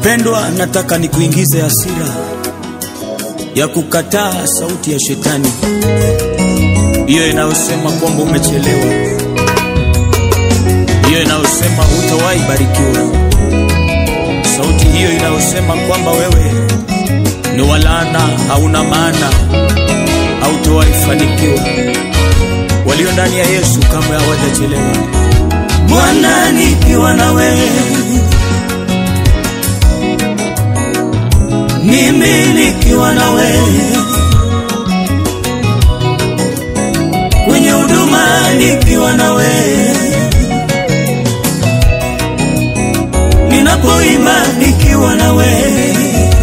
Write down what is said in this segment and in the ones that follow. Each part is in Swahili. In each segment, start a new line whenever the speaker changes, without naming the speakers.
Mpendwa, nataka nikuingize hasira ya kukataa sauti ya shetani, hiyo inayosema kwamba umechelewa, hiyo inayosema hutawahi barikiwa, sauti hiyo inayosema kwamba wewe ni walana, hauna maana, hautowahi fanikiwa. Walio ndani ya Yesu kamwe hawajachelewa. Bwana, nikiwa na wewe mimi nikiwa na wewe kwenye huduma, nikiwa na wewe ninapoimba, nikiwa na wewe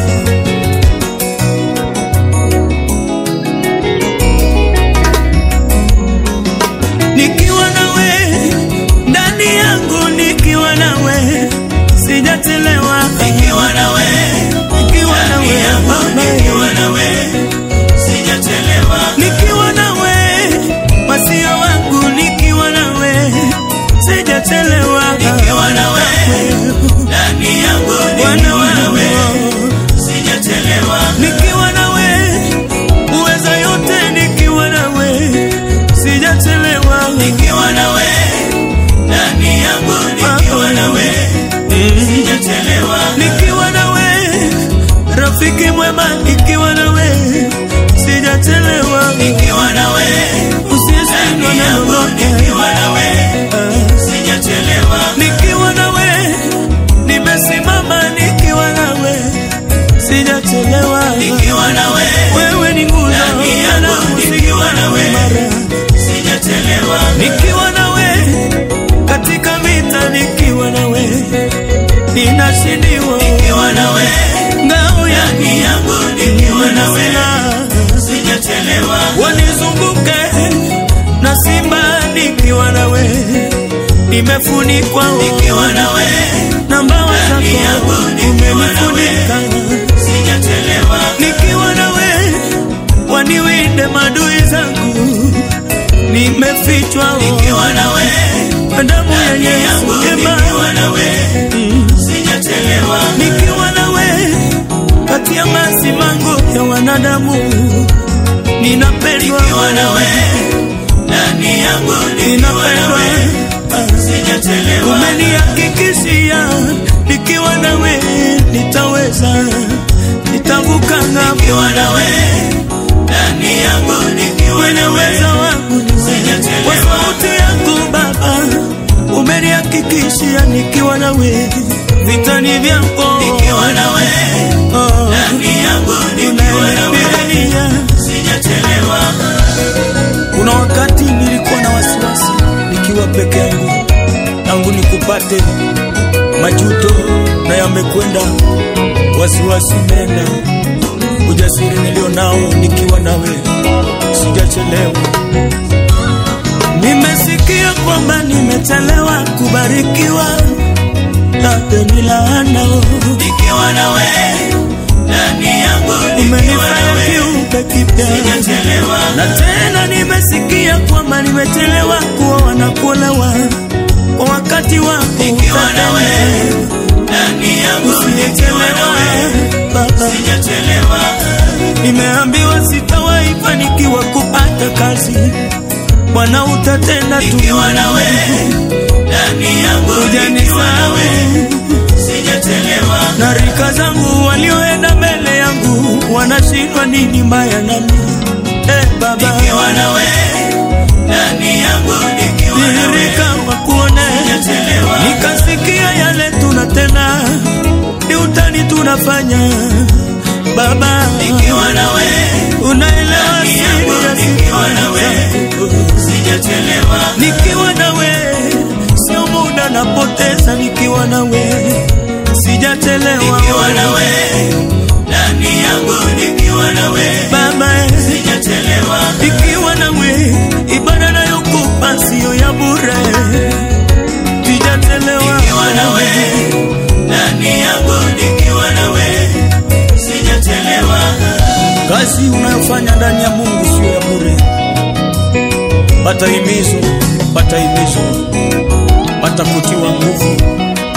nikiwa na wewe ndani yangu, nikiwa na wewe sijachelewa, nikiwa na wewe nikiwa na wewe Baba, nikiwa na wewe sijachelewa, nikiwa na wewe masio wangu, nikiwa na wewe sijachelewa, nikiwa na wewe ndani yangu, nikiwa na wewe sijachelewa, nikiwa na wewe uweza yote, nikiwa na wewe sijachelewa, nikiwa na wewe ndani yangu, nikiwa na wewe sijachelewa, nikiwa na wewe rafiki mwema, nikiwa na wewe sijachelewa, nikiwa na wewe usiyeshindwa na lolote, nikiwa na wewe sijachelewa, nikiwa na wewe nimesimama, nikiwa na wewe sijachelewa, nikiwa na wewe wewe ni nguzo yangu, nikiwa na wewe sijachelewa, nikiwa na wewe katika vita, nikiwa na wewe ninashindiwa, nikiwa na wewe ngao yangu yangu, nikiwa na wewe sijachelewa, wanizunguke na simba, nikiwa na wewe nimefunikwa, nikiwa na wewe na mbawa zako umenifunika, sijachelewa, nikiwa na wewe waniwinde madui zangu nimefichwa nikiwa na wewe damu ya Yesu nikiwa na wewe sijachelewa nikiwa na wewe kati ya masimango ya wanadamu ninapendwa nikiwa na wewe ndani yangu nikiwa na wewe sijachelewa umenihakikishia nikiwa na wewe nitaweza nitavuka ng'ambo nikiwa na wewe ndani yangu nikiwa na wewe wangu kwa sauti yangu Baba umenihakikishia nikiwa na wewe vitani vyako nikiwa na wewe ndani yangu nikiwa na wewe sijachelewa. Kuna wakati nilikuwa na wasiwasi nikiwa peke yangu, tangu nikupate majuto na yamekwenda, wasiwasi imeenda, ujasiri nilio nao nikiwa nawe sijachelewa. Nimesikia kwamba nimechelewa kubarikiwa, labda ni laana nikiwa na wewe ndani yangu, umenifanya kiumbe kipya, na tena nimesikia kwamba nimechelewa kuoa na kuolewa kwa wakati wangu, nikiwa na wewe ndani yangu, usiyechelewa Baba, sijachelewa. Nimeambiwa sitawahi fanikiwa kupata kazi Bwana utatenda tu, nikiwa na wewe ndani yangu, hujanisahau sijachelewa. Na rika zangu walioenda mbele yangu wanashindwa nini mbaya nami eh, Baba, nikiwa na wewe ndani yangu, nikiwa na wewe wakuone, sijachelewa. Nikasikia yale tunatenda ni utani tunafanya Baba, nikiwa na wewe unaelewa siri ya nikiwa na wewe sijachelewa, nikiwa na wewe sio muda napoteza, nikiwa na wewe sijachelewa, nikiwa na wewe ndani yangu, nikiwa na wewe Baba, sijachelewa, nikiwa na wewe ibada nayokupa sio ya bure, sijachelewa, nikiwa na wewe ndani yangu, nikiwa na wewe sijachelewa. Kazi unayofanya ndani ya Mungu sio ya bure. Pata himizo, pata himizo, pata kutiwa nguvu. Ah,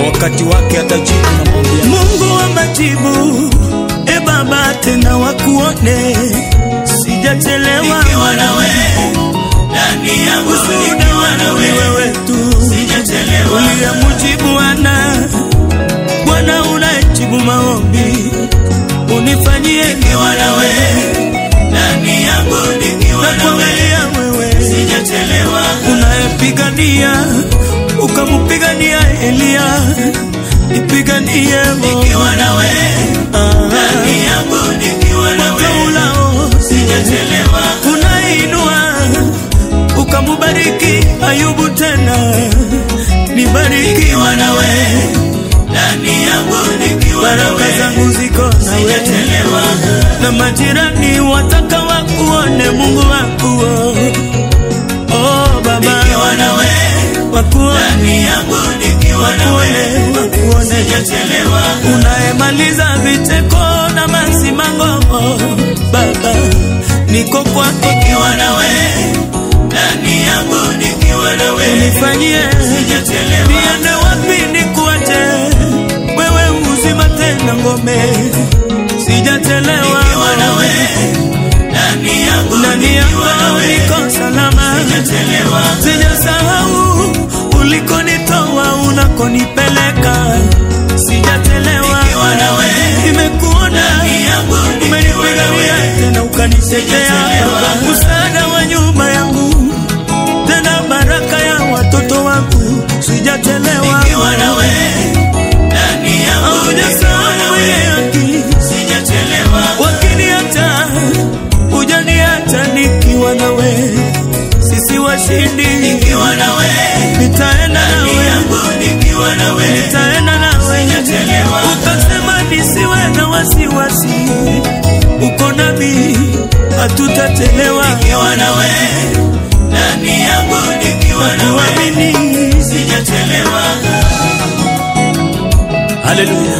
wakati wake atajibu na mwambia
Mungu wa majibu, e Baba, tena wakuone, sijachelewa
Nikiwa nawe, ndani yangu nikiwa nawe,
wewe tu
sijachelewa.
uliyemjibu Ana, Bwana unayejibu maombi, unifanyie
Nikiwa nawe, ndani yangu nikiwa nawe,
nakuangalia wewe
sijachelewa.
unayepigania ukampigania Eliya, nipiganie
Nikiwa nawe, ndani yangu nikiwa nawe,
ulao
sijachelewa.
unainua ukamubariki Ayubu tena, nibariki
Nikiwa nawe, ndani yangu nikiwa
baraka
nawe,
zangu ziko nawe,
sijachelewa.
na majirani wataka wakuone Mungu wakuo oh, Baba
Nikiwa nawe,
wakuone
ndani yangu nikiwa nawe,
wakuone wakuone
sijachelewa.
unayemaliza vicheko na masimango Baba, niko kwako,
Nikiwa nawe, ndani yangu nikiwa nawe,
nifanyie
sijachelewa.
niende wapi nikuache wewe, uzima tena ngome, sijachelewa
Nikiwa nawe, ndani yangu
ndani yako
nikiwa nawe,
niko salama,
sijachelewa.
sijasahau ulikonitoa unakonipeleka, sijachelewa,
Nikiwa nawe,
nimekuona
ndani yangu nikiwa
umenipigania
nawe,
tena ukanitetea
Sijachelewa.
msaada wa nyumba yangu tena baraka ya watoto wangu sijachelewa
nikiwa nawe, ndani yangu nikiwa
hujasahau mwenye
nawe,
haki
sijachelewa.
wakiniacha hujaniacha nikiwa nawe sisi washindi
Nikiwa nawe,
nitaenda
ndani
nawe
yangu nikiwa nawe,
nitaenda nawe
sijachelewa.
ukasema nisiwe na wasiwasi uko nami hatutachelewa
Nikiwa nawe, ndani yangu nikiwa nawe,
kuamini
sijachelewa.
haleluya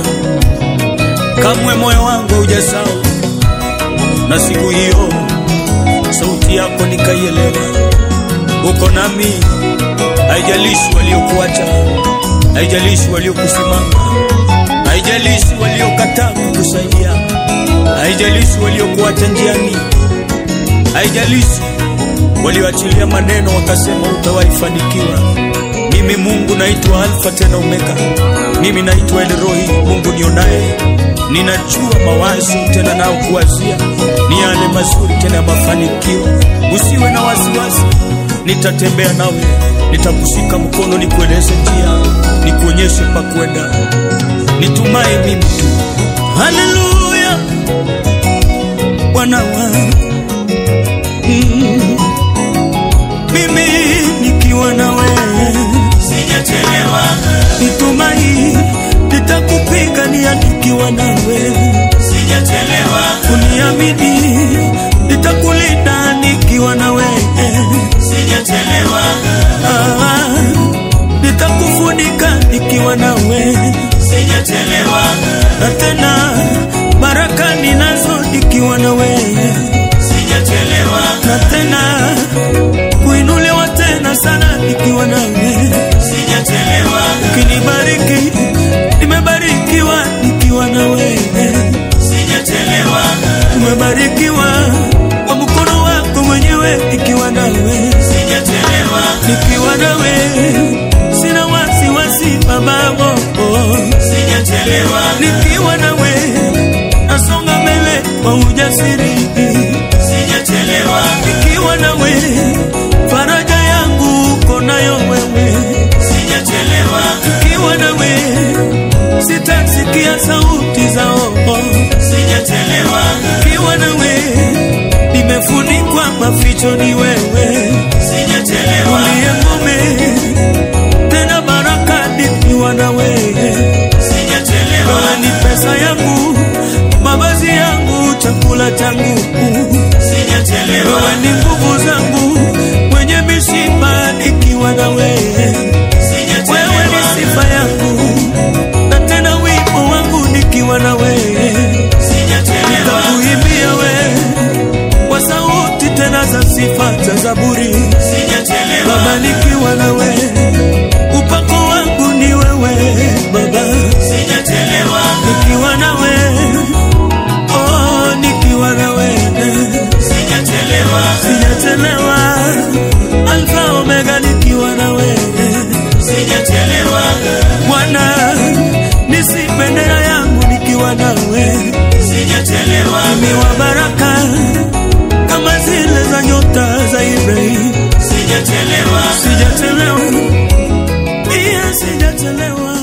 kamwe moyo wangu hujasahau na siku hiyo sauti yako nikaielewa uko nami haijalishi waliokuacha haijalishi waliokusimama haijalishi waliokataa kukusaidia haijalishi waliokuacha njiani haijalishi walioachilia maneno wakasema utawaifanikiwa mimi mungu naitwa alfa tena omega mimi naitwa elrohi mungu nionaye ninajua mawazo tena nao kuwazia ni yale mazuri tena ya mafanikio usiwe na wasiwasi nitatembea nawe nitakushika mkono nikueleze njia nikuonyeshe pa kwenda nitumai mimi tu
haleluya bwana wangu Mm. mimi nikiwa nawe
Sijachelewa,
nitumai nitakupigania nikiwa nawe
sijachelewa,
uniamini nitakulinda nikiwa nawe
sijachelewa,
Ah, nitakufunika nikiwa nawe
sijachelewa,
na tena baraka ninazo nikiwa nawe
sijachelewa,
na tena kuinuliwa tena sana nikiwa nawe
sijachelewa,
ukinibariki nimebarikiwa nikiwa nawe
sijachelewa,
tumebarikiwa kwa mkono wako mwenyewe nikiwa nawe
sijachelewa,
nikiwa nawe sina wasiwasi babao
sijachelewa,
nikiwa nawe nasonga mbele kwa ujasiri
sijachelewa,
nikiwa nawe faraja yangu uko nayo wewe
sijachelewa,
nikiwa nawe sitasikia sauti zao
sijachelewa,
nikiwa nawe nimefunikwa maficho ni wewe
sijachelewa,
uliye ngome tena baraka nikiwa nawe
sijachelewa,
wewe ni pesa yangu mavazi yangu chakula changu
sijachelewa,
wewe ni nguvu zangu mwenye mishipa nikiwa na wewe wewe ni
sijachelewa,
sifa yangu na tena wimbo wangu nikiwa na wewe
sijachelewa,
takuimbia wewe kwa sauti tena za sifa za zaburi
sijachelewa,
baba nikiwa na wewe upako wangu ni wewe baba sijachelewa